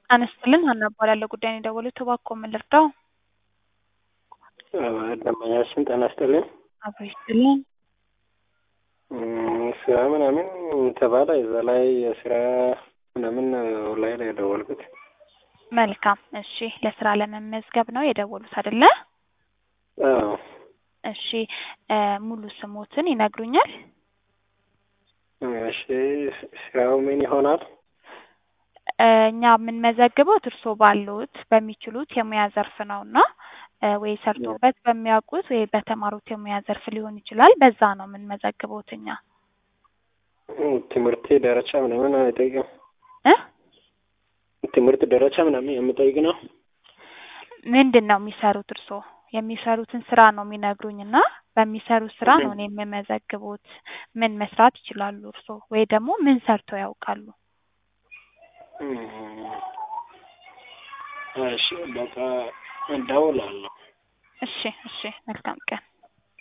ጤና ይስጥልኝ ሀና እባላለሁ ጉዳዩን የደወሉት እባክዎ ምን ልርዳዎ? ደንበኛችን ጤና ይስጥልኝ አብሮ ይስጥልኝ እም፣ ስራ ምናምን ተባለ እዛ ላይ የስራ ምናምን ላይ ነው የደወልኩት። መልካም እሺ ለስራ ለመመዝገብ ነው የደወሉት አይደለ? አዎ እሺ እ ሙሉ ስሞትን ይነግሩኛል? እሺ ስራው ምን ይሆናል? እ እኛ የምንመዘግበው እርስዎ ባሉት በሚችሉት የሙያ ዘርፍ ነው እና እ ወይ ሰርቶበት በሚያውቁት ወይ በተማሩት የሙያ ዘርፍ ሊሆን ይችላል። በዛ ነው የምንመዘግበውት እኛ ትምህርት ደረጃ ምናምን አይጠይቅም? እ ትምህርት ደረጃ ምናምን የሚጠይቅ ነው? ምንድን ነው የሚሰሩት እርስዎ? የሚሰሩትን ስራ ነው የሚነግሩኝ እና በሚሰሩት ስራ ነው እኔ የምመዘግቦት። ምን መስራት ይችላሉ እርስዎ? ወይ ደግሞ ምን ሰርተው ያውቃሉ? እም፣ እሺ በቃ እደውላለሁ። እሺ እሺ መልካም ቀን